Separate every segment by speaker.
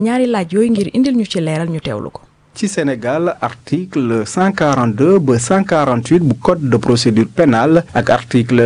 Speaker 1: ñaari laaj yooyu ngir indil ñu ci leeral ñu teewlu ko.
Speaker 2: ci Sénégal article 142 ba 148 bu code de procédure pénale ak article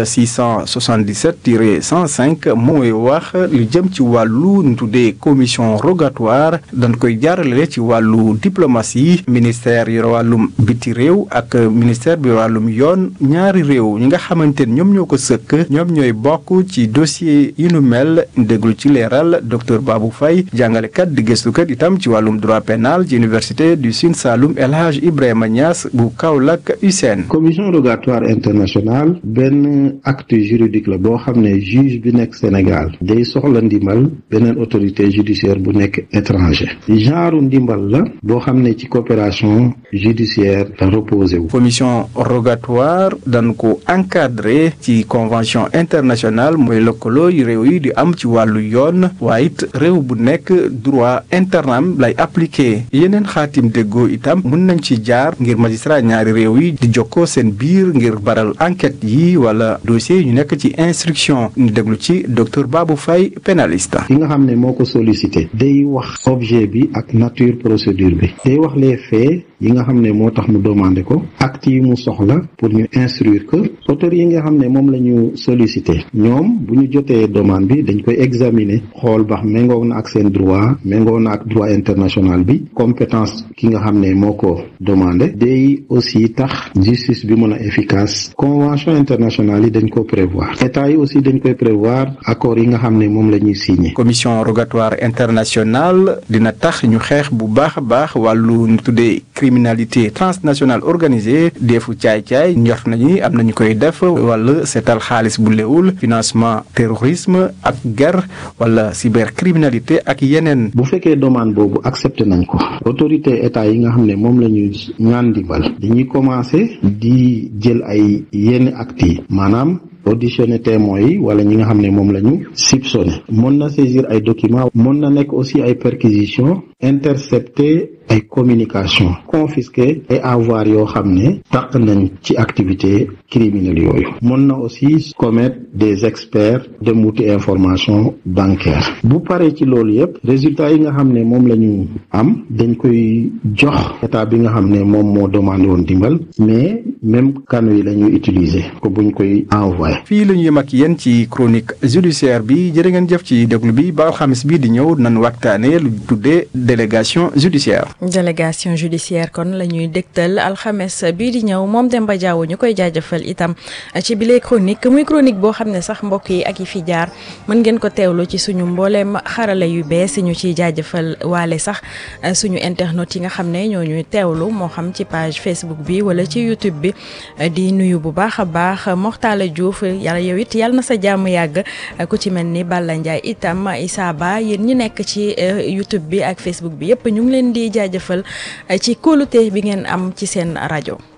Speaker 2: 677 tiré 105 mooy wax lu jëm ci wàllu ñu tuddee commission rogatoire dañ koy jaarale ci wàllu diplomatie ministère yor wàllum biti réew ak ministère bi wàllum yoon ñaari réew ñi nga xamante ne ñoom ñoo ko sëkk ñoom ñooy bokk ci dossier yu nu mel déglu ci leeral docteur Babou Faye jàngalekat di gëstukat itam ci wàllum droit pénal ci université du Sine Saloum El Hadj Ibrahima Niass bu Kaolack USEN.
Speaker 3: commission rogatoire internationale benn acte juridique la boo xam ne juge bi nekk Sénégal day soxla ndimbal beneen autorité judiciaire bu nekk étranger genre ndimbal la boo xam ne ci coopération judiciaire la reposé wu.
Speaker 2: commission rogatoire dañ ko encadré ci convention internationale mooy lëkkaloo yu réew yi di am ci wàllu yoon waaye it réew bu nekk droit internam lay appliqué yeneen xaatim déggoo itam mun nañ ci jaar ngir magistrat ñaari réew yi di jokkoo seen biir ngir baral enquête yi wala dossier yi ñu nekk ci instruction ñu déglu ci docteur Babou Faye pénaliste.
Speaker 3: ki nga xam ne moo ko sollicité day wax objet bi ak nature procédure bi day wax les faits yi nga xam ne moo tax mu demandé ko acte yi mu soxla pour ñu instruire que auteur yi nga xam ne moom la ñu sollicité ñoom bu ñu jotee demande bi dañ koy examiner xool bax méngoo na ak seen droit méngoo na ak droit international bi compétence ki nga xam ne moo ko demandé day aussi tax justice bi mën a efficace convention internationale yi dañ ko prévoir état yi aussi dañ koy prévoir accords yi nga xam ne moom la ñuy signé.
Speaker 2: commission rogatoire internationale dina tax ñu xeex bu baax a baax wàllu ñu tuddee criminalité transnationale organisée deefu caay-caay njort nañu am nañu koy def wala seetal xaalis bu léwul financement terrorisme ak guerre wala cybercriminalité ak yeneen.
Speaker 3: bu fekkee demande boobu accepté nañ ko autorité état yi nga xam ne moom la ñu ñaan dimbal dañuy commencé di jël ay yenn actes yi maanaam auditionné témoins yi wala ñi nga xam ne moom la ñu soupçonné mën na saisir ay documents mën na nekk aussi ay perquisitions intercepter ay communication confisquer ay avoir yoo xam ne taq nañ ci activité criminelle yooyu mën na aussi commettre des experts dem wuti information bancaire bu paree ci loolu yépp résultat yi nga xam ne moom la ñu am dañ koy jox état bi nga xam ne moom moo demandé woon dimbal mais même canaux yi la ñuy utiliser ko buñ koy envoyé.
Speaker 2: fii la ñu yem ak yéen ci chronique judiciaire bi jërë ngeen jëf ci déglu bi ba alxamis bi di ñëw nan waxtaanee lu tuddee délégation judiciaire.
Speaker 1: délégation judiciaire kon la ñuy dégtal alxames bii di ñëw moom Demba Diaw ñu koy jaajëfal itam ci bile chronique muy chronique boo xam ne sax mbokk yi ak yi fi jaar mën ngeen ko teewlu ci suñu mbooleem xarala yu bees ñu ciy jaajëfal waale sax suñu internet yi nga xam ne ñoo ñuy teewlu moo xam ci page Facebook bi wala ci YouTube bi di nuyu bu baax a baax Moxtaala Diouf yàlla yow it yàlla na sa jàmm yàgg ku ci mel ni Balla Ndiaye itam Issa Ba yéen ñi nekk ci YouTube bi ak Facebook bi yëpp ñu ngi leen di jaajëfal ci kóolute bi ngeen am ci seen rajo